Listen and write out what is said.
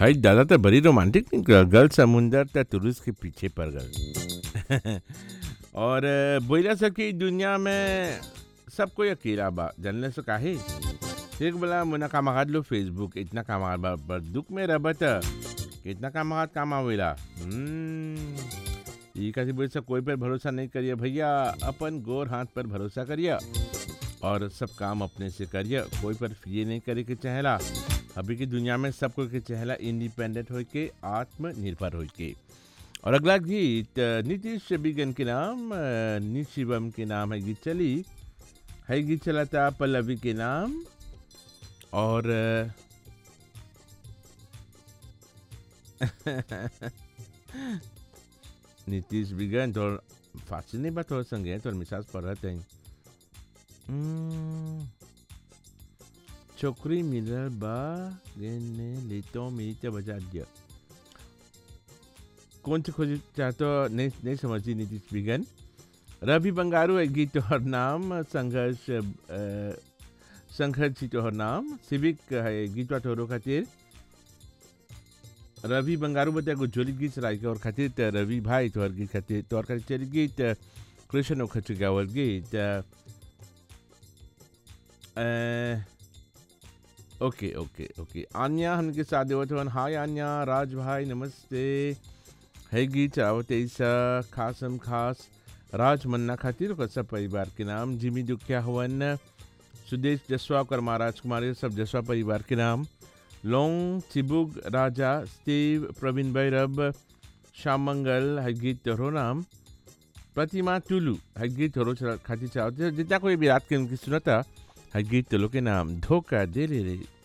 हाय दादा तो बड़ी रोमांटिक निकल गल समुंदर त तुरुस के पीछे पड़ गल और अ, बोला सब कि दुनिया में सब कोई अकेला बा जानले से काहे एक बोला मुना कामागाद लो फेसबुक इतना कामागाद बा पर दुख में रबत कितना कामागाद काम आवेला हम्म, ई कैसे बोल सब कोई पर भरोसा नहीं करिए भैया अपन गोर हाथ पर भरोसा करिए और सब काम अपने से करिए कोई पर ये नहीं करे के चहला अभी की दुनिया में सब कोई के चहला इंडिपेंडेंट हो के आत्मनिर्भर हो के और अगला गीत अ, नीतीश बिगन के नाम अ, नी शिवम के नाम है गीत चली है गीत चला था पल्लवी के नाम और अ, नीतीश बिगन तो फांसी नहीं बात हो संगे तो मिसाज पढ़त हैं हम्म, छोकरी मिलल बा गेने लेतो मीते बजा दिया कौन सी खोज चाहतो नहीं नहीं समझती नीतीश बिगन रवि बंगारू है गीत और नाम संघर्ष अ, संघर्ष जी तोहर नाम सिविक है गीतवा तोहरो खातिर रवि बंगारू बता को जोली गीत चलाई के और खातिर त रवि भाई तोहर गीत खातिर तोहर खातिर चली गीत अ, कृष्ण ओखच गावल गीत अ, अ, ओके ओके ओके आन्या हमके साथ देवत हवन हाय आन्या राज भाई नमस्ते है गीत चावत ऐसा खासम खास राज मन्ना खातिर और सब परिवार के नाम जिमी दुखिया हवन सुदेश जसवा कर महाराज कुमारी सब जसवा परिवार के नाम लोंग चिबुग राजा स्टीव प्रवीण भैरव श्याम मंगल है गीत तोहरो नाम प्रतिमा टुलू है गीत तोहरो चला- खातिर चाहते जितना कोई भी रात के उनकी सुनता है गीत तो के नाम धोखा दे रे रे